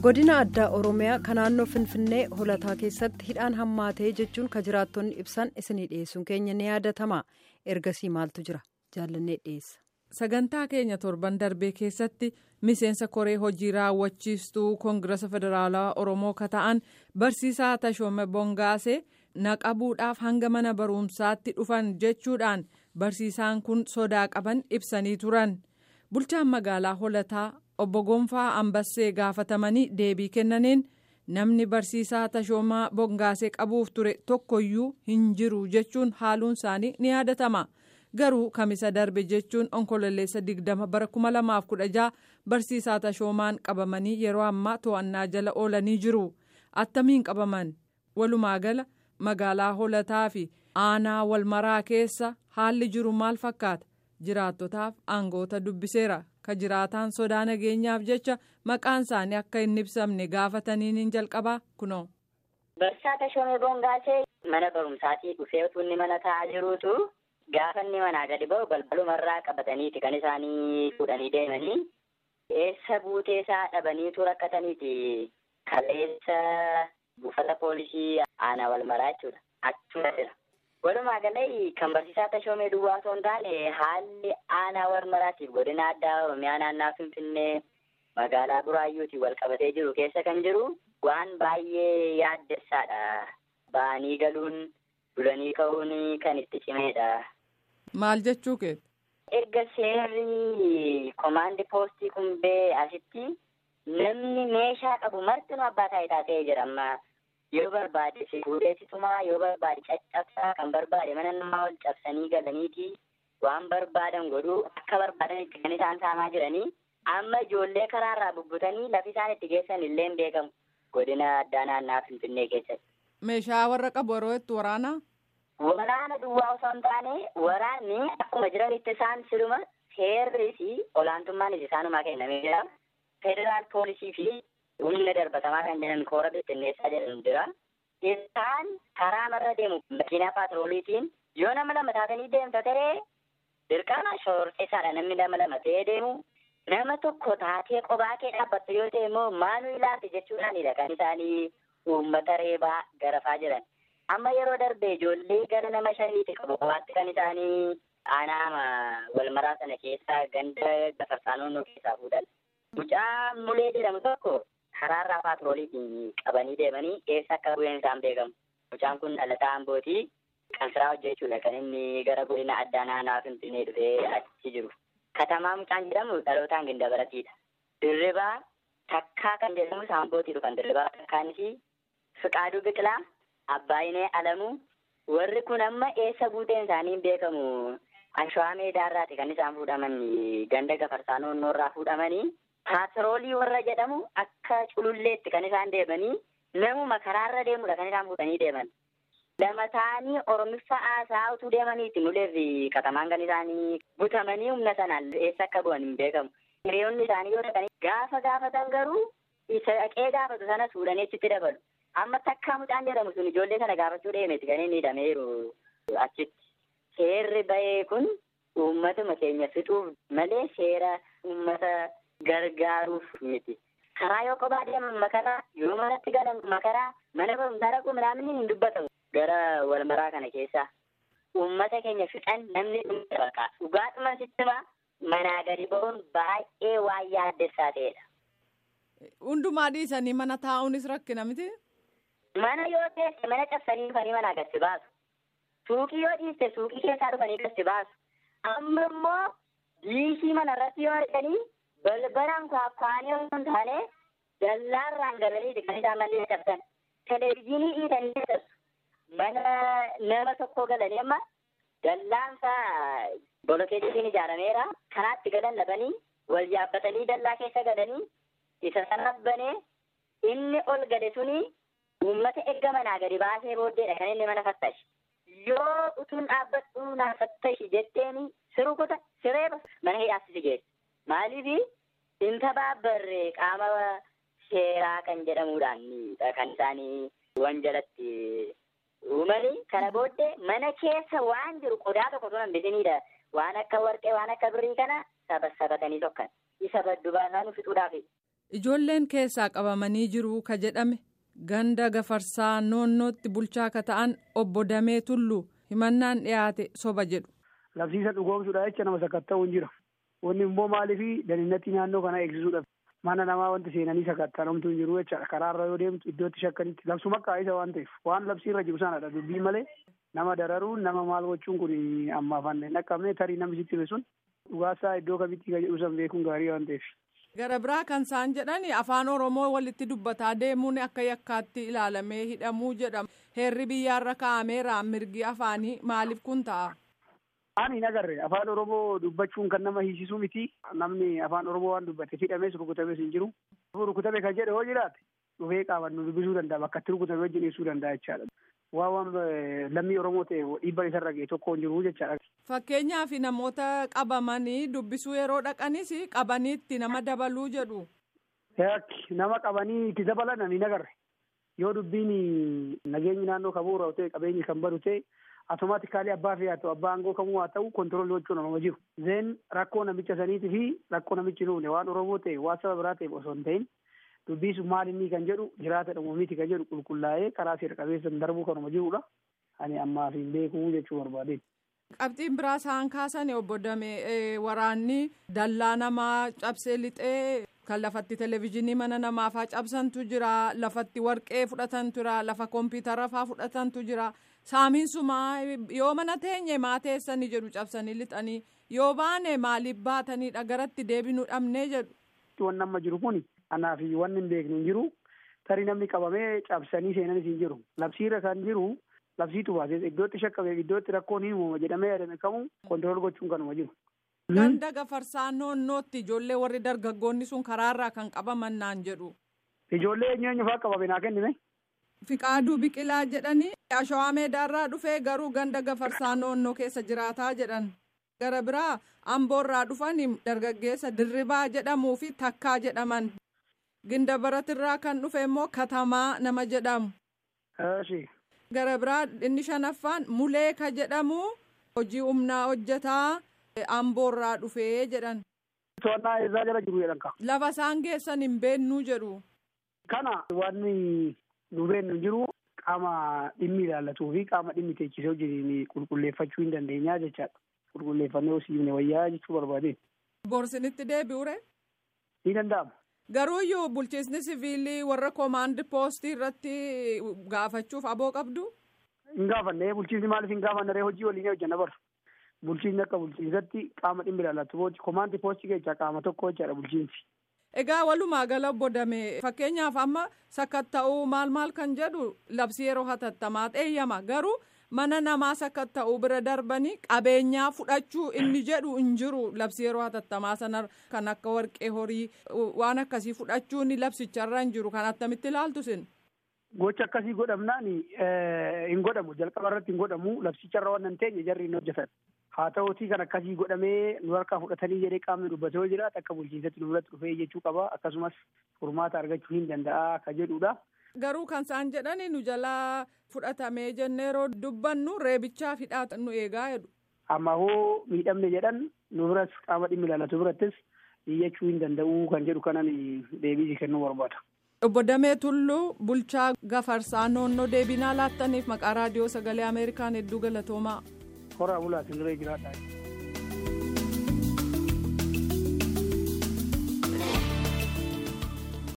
godina addaa oromiyaa kan naannoo finfinnee holataa keessatti hidhaan hammaatee jechuun ka jiraattonni ibsan isinii dhiyeessuun keenya ni yaadatama ergasii maaltu jira jaallannee dhiyeessa. sagantaa keenya torban darbee keessatti miseensa koree hojii raawwachiistuu koongirasa federaalaa oromoo ka ta'an barsiisaa tashoome bongaasee naqabuudhaaf hanga mana barumsaatti dhufan jechuudhaan barsiisaan kun sodaa qaban ibsanii turan bulchaan magaalaa holataa obbo gonfaa ambassee gaafatamanii deebii kennaniin namni barsiisaa tashoomaa bongaasee qabuuf ture tokkoyyuu hin jiru jechuun haaluun isaanii ni yaadatama. garuu kamisa darbe jechuun onkololeessa 20 bara 2016 barsiisaa tashoomaan qabamanii yeroo ammaa to'annaa jala oolanii jiru attamiin qabaman walumaa gala magaalaa holataa fi aanaa walmaraa keessa haalli jiru maal fakkaata jiraattotaaf aangoota dubbiseera ka jiraataan sodaa nageenyaaf jecha maqaan isaanii akka hin ibsamne gaafataniin hin jalqabaa kunoo. Barsiisaa Tashoomee Bongaasee mana barumsaatii dhufee utuu inni mana taa'aa jiruutu. Gaafa inni manaa gadi ba'u balbalumarraa qabataniiti kan isaanii fuudhanii deemanii eessa buutee isaa dhabaniitu rakkataniiti kaleessa buufata poolisii aanaa walmaraa jechuudha achuma jira. Walumaa galee kan barsiisaa Tashoomee Duwwaa osoo hin taane haalli aanaa walmaraatiif godina addaa Oromiyaa naannaa Finfinnee magaalaa Buraayyuutiin wal qabatee jiru keessa kan jiru waan baay'ee yaaddessaadha. Ba'anii galuun bulanii ka'uun kan itti cimeedha. Maal jechuu keeti? Erga seerri komaandi poostii kun ba'ee asitti namni meeshaa qabu martinuu abbaa taayitaa ta'ee jira amma yoo barbaade si fuudheessitumaa yoo barbaade caccabsaa kan barbaade mana namaa ol cabsanii galaniiti waan barbaadan godhuu akka barbaadanitti kan isaan saamaa jiranii amma ijoollee karaarraa bubbutanii lafi isaan itti geessan illee hin beekamu godina addaa naannaa Finfinnee keessatti. Meeshaa warra qabu yeroo itti waraanaa? Waraana duwwaa osoo hin taane waraanni akkuma jiranitti isaan siluma seerri fi olaantummaanis isaanumaa kennamee jira. Federaal poolisii fi humna darbatamaa kan jedhan koora bittinneessaa jedhamu jira. Isaan karaa marra deemu makiinaa paatrooliitiin yoo nama lama taatanii deemta ta'ee dirqama shororkeessaadha namni nama lama ta'ee deemu. Nama tokko taatee qobaa kee dhaabbattu yoo ta'e immoo maanuu ilaalti jechuudhaanidha kan isaanii uummata reebaa garafaa jiran. amma yeroo darbe ijoollee gara nama shaniiti qabu qabaatti kan isaanii aanaa walmaraa sana keessaa ganda gafarsaa naannoo keessaa fuudhan. Mucaa mulee jedhamu tokko karaarraa paatrooliitiin qabanii deemanii eessa akka bu'een isaan beekamu. Mucaan kun dhalataa ambootii qansiraa hojjechuudha kan inni gara godina addaa naannaa Finfinnee dhufee achi jiru. Katamaa mucaan jedhamu dhalootaan gindabaratiidha. Dirribaa takkaa kan jedhamu saambootii dhufan dirribaa takkaanis Fiqaaduu Biqilaa Abbaayinee Alamuu warri kun amma eessa buuteen isaanii hin beekamu. Anshawa meedaarraati kan isaan fuudhaman ganda gafarsaa naannoorraa fuudhamanii paatroolii warra jedhamu akka cululleetti kan isaan deemanii namuma karaarra deemudha kan isaan fuudhanii deeman. Lama ta'anii Oromiffaa haasaa utuu deemaniiti muleef katamaan kan isaanii butamanii humna sanaan eessa akka bu'an hin beekamu. Hiriyoonni isaanii yoo dhaqanii gaafa gaafatan garuu isa dhaqee gaafatu sanas fuudhanii achitti dabalu. amma takkaa mucaan jedhamu sun ijoollee sana gaafachuu deemeeti kan inni hidhameeru achitti. Seerri bahee kun uummatuma keenya fixuuf malee seera uummata gargaaruuf miti. Karaa yoo kophaa deeman makaraa yoo manatti galan makaraa mana barumsaa dhaquu midhaan hin dubbatamu. Gara walmaraa kana keessa uummata keenya fixan namni dhumte bakka dhugaadhuma sittima manaa gadi ba'uun baay'ee waan yaaddessaa ta'edha. Hundumaa dhiisanii mana taa'uunis rakkina miti. Mana yoo teesse mana cabsanii dhufanii manaa gadi baasu. Suuqii yoo dhiiste suuqii keessaa dhufanii gadi baasu. Amma immoo diishii mana irratti yoo arganii balbalaan kwaakwaanii osoo hin taane dallaarraan galanii kan isaan mallee cabsan. Televezyiinii dhiitanii cabsu. Mana nama tokko galanii amma dallaansaa bolokeetiin ijaarameera. Kanaatti galan dhabanii wal yaabbatanii dallaa keessa galanii isa sanas banee inni ol gale suni uummata erga manaa gadi baasee booddeedha kan inni mana fattashi. Yoo utuun dhaabbadhu naa fattashi jetteeni siruu kuta siree mana hidhaatti si geesse. Maaliif inta baabbarree qaama seeraa kan jedhamuudhaan kan isaanii wanjalatti uumanii kana booddee mana keessa waan jiru qodaa tokko sun hambisiniidha. Waan akka warqee waan akka birrii kana saba sabatanii tokkan. Isa baddu baasaan fixuudhaaf Ijoolleen keessaa qabamanii jiru ka jedhame ganda gafarsaa noonnootti bulchaa ka ta'an obbo Damee Tulluu himannaan dhiyaate soba jedhu. Labsiisa dhugoomsuudha jecha nama sakatta'uun jira. Wanni immoo maaliifi daliinatti naannoo kana eegsisuudhaaf mana namaa wanti seenanii sakatta'amtu hin jiru jechaadha. Karaarra yoo deemtu iddootti shakkanitti labsuma qaayisa waan ta'eef waan labsiirra jiru sanadha dubbii malee nama dararuun nama maal gochuun kun ammaaf hin dhaqqabne tarii namni sitti hime sun dhugaasaa iddoo kamitti ka jedhu san beekuun gaarii waan ta'eef. Gara biraa kan isaan jedhan afaan Oromoo walitti dubbataa deemuun akka yakkaatti ilaalamee hidhamuu jedhama. Heerri biyyaarra kaa'ameera mirgi afaanii maaliif kun ta'a? Ani hin agarre afaan Oromoo dubbachuun kan nama hiisisuu miti. Namni afaan Oromoo waan dubbate hidhames rukutames hin jiru. Rukutame kan jedhe yoo jiraate dhufee qaaman nu dubbisuu danda'a bakka itti rukutame wajjin ibsuu danda'a jechaadha. Waan waan lammii Oromoo ta'e dhiibbaan isarra ga'e tokko hin jiru jechaadha. Fakkeenyaaf namoota qabamanii dubbisuu yeroo dhaqanis qabaniitti nama dabaluu jedhu. Nama qabanii itti dabalan ani hin agarre. Yoo dubbiin nageenyi naannoo kamuu irraa ta'e qabeenyi kan badu ta'e automaatikaalii abbaa fi haa ta'u abbaa aangoo kamuu haa ta'u kontiroolii gochuun nama jiru. Zeen rakkoo namicha saniitii fi rakkoo namichi nuufne waan Oromoo ta'e waan saba biraa ta'eef osoo hin ta'in dubbii sun maal inni kan jedhu jiraata dhumoomiti kan jedhu qulqullaa'ee karaa seera qabeessan darbuu kanuma jirudha. Ani ammaaf hin beekuu jechuu barbaadeen. Qabxiin biraa isaan kaasan obbo Damee waraanni dallaa namaa cabsee lixee kan lafatti televezyiinii mana namaafaa cabsantu jira lafatti warqee fudhatantu jira lafa kompiitara faa fudhatantu jira saamiinsumaa yoo mana teenye maa teessanii jedhu cabsanii lixanii yoo baane maaliif baatanidha garatti deebinuu dhabnee jedhu. Wanni amma jiru kun anaa fi wanni hin beeknu hin jiru tarii namni qabamee cabsanii seenanis hin jiru labsiirra kan jiru. labsiitu baasee iddootti shakkame iddootti rakkoon hin uumama jedhamee yaadame kamuu kontirool gochuun kanuma jiru. Ganda gafarsaa noonnootti ijoollee warri dargaggoonni sun karaarraa kan qabaman naan jedhu. Ijoollee eenyu eenyu fa'aa qabame naa kennime. Fiqaaduu biqilaa jedhanii ashawaa meedaarraa dhufee garuu ganda gafarsaa noonnoo keessa jiraataa jedhan. Gara biraa amboorraa dhufan dargaggeessa dirribaa jedhamuu fi takkaa jedhaman. Ginda baratirraa kan dhufe immoo katamaa nama jedhamu. gara biraa inni shanaffaan mulee ka jedhamu hojii humnaa hojjetaa amboorraa dhufee jedhan. To'annaa eessaa jala jiru jedhan ka. Lafa isaan geessan hin beennuu jedhu. Kana wanni nu beennu jiru qaama dhimmi ilaallatuu fi qaama dhimmi teechisee hojiin qulqulleeffachuu hin dandeenyaa jechaadha. Qulqulleeffannee hosiifne wayyaa jechuu barbaade. Borsinitti deebi'ure. Ni danda'ama. Garuuyyuu bulchiisni siviilii warra koomaandi poostii irratti gaafachuuf aboo qabdu. Hin gaafanne bulchiisni maaliif hin gaafanne hojii waliin hojjanna bara. Bulchiisni akka bulchiisatti qaama dhimmi ilaallatu booti koomaandi poostii keessaa qaama tokko jechaadha bulchiinsi. Egaa walumaa gala bodame fakkeenyaaf amma sakatta'uu maal maal kan jedhu labsii yeroo hatattamaa eeyyama garuu mana namaa sakatta'uu bira darbanii qabeenyaa fudhachuu inni jedhu hin jiru labsii yeroo hatattamaa sana kan akka warqee horii waan akkasii fudhachuun labsicharra hin jiru kan attamitti ilaaltu sin. Gocha akkasii godhamnaan hin godhamu jalqaba irratti hin godhamu labsicharra waan hin teenye jarri hin hojjetan. Haa ta'uutii kan akkasii godhamee nu harkaa fudhatanii jedhee qaamni dubbatee yoo jiraate akka bulchiinsatti nu biratti dhufee jechuu qaba akkasumas furmaata argachuu hin danda'a akka jedhudha. Garuu kan isaan jedhani nu jalaa fudhatamee jennee yeroo dubbannu reebichaa hidhaa nu eegaa jedhu. Amma hoo miidhamne jedhan nu biras qaama dhimmi ilaallatu birattis iyyachuu hin danda'u kan jedhu kanan deebii kennuu barbaada. Obbo Damee Tulluu bulchaa gafarsaa noonnoo deebinaa laattaniif maqaa raadiyoo sagalee Ameerikaan hedduu galatoomaa. Horaa bulaa siniree jiraadhaa.